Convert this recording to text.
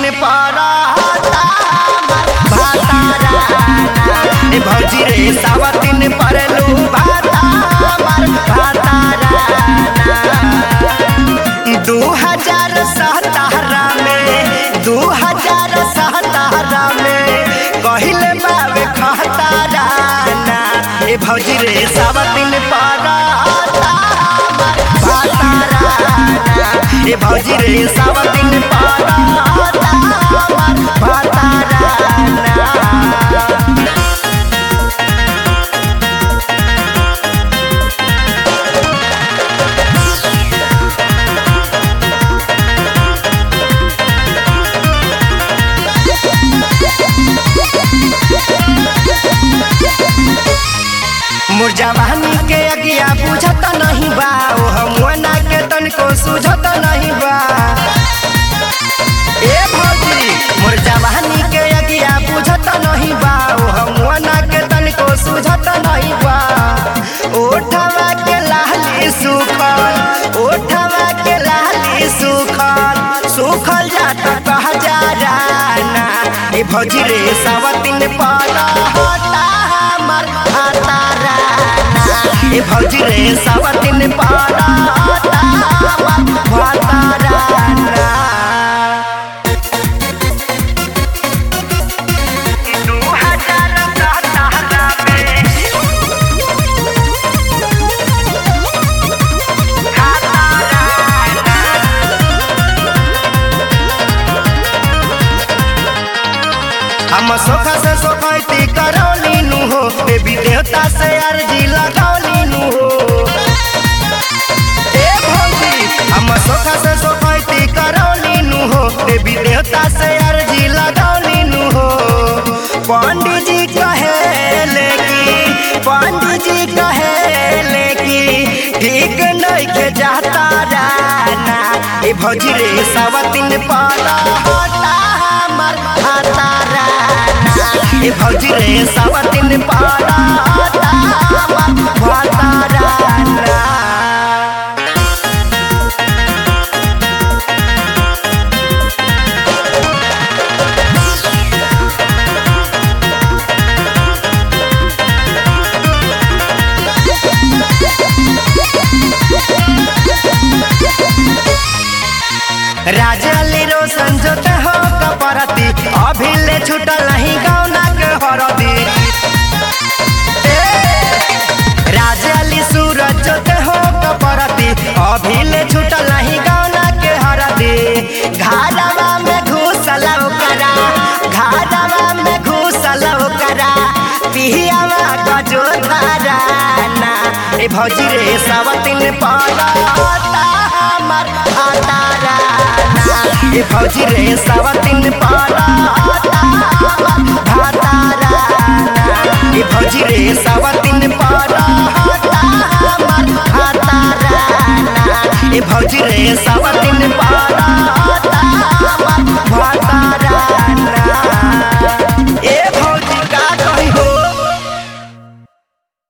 पारा भातारा ए भौजी रे सावतिन परलू भाता मार भातारा दू हजार सतारह में दू हजार सतारह में कहिले बाबे खतारा ना ए भौजी रे सावतिन पारा भातारा ए भौजी रे सावतिन पारा भातारा ना मोर जवानी के अगिया बुझत नहीं बा ओ हमना के तनको सुझत नहीं बा ए भौजी मोर जवानी के अगिया बुझत नहीं बा ओ हमना के तनको सुझत नहीं बा ओठवा के लाली सुखल ओठवा के लाली सुखल सुखल जात कह जा राना ए भौजी रे सावतिन पाला हटा हमर हातारा ए भौजी रे सावतिन पाला हटा हमर हातारा दू हजार सतारह में हम सोखा से सोखैती करौली नु हो देवी देवता से अर्जी लगौली नु हो ए भौजी हम सोखा से सोखैती करौली नु हो देवी देवता से अर्जी लगौली नु हो पंडित जी कहे कि पंडित जी कहे कि ठीक नहीं के जाता राना ए भौजी रे सावतिन पाला हटा हमर हातारा ए भौजी रे सावतिन पाला हटा हमर हातारा राजली रोशन जोते हो कपरती अभी ले छूटल नहीं गौना के हरदी राजली सूरज जोते हो कपरती अभी ले छूटल नहीं गौना के हरदी घारवा में घुसल करा घारवा में घुसल करा पिहियावा गजो धाराना ए भौजी रे सावतिन पाला हमर हातारा ए भौजी रे सावतिन पाला भातारा ए भौजी रे सावतिन पाला हमर हातारा ए भौजी रे सावतिन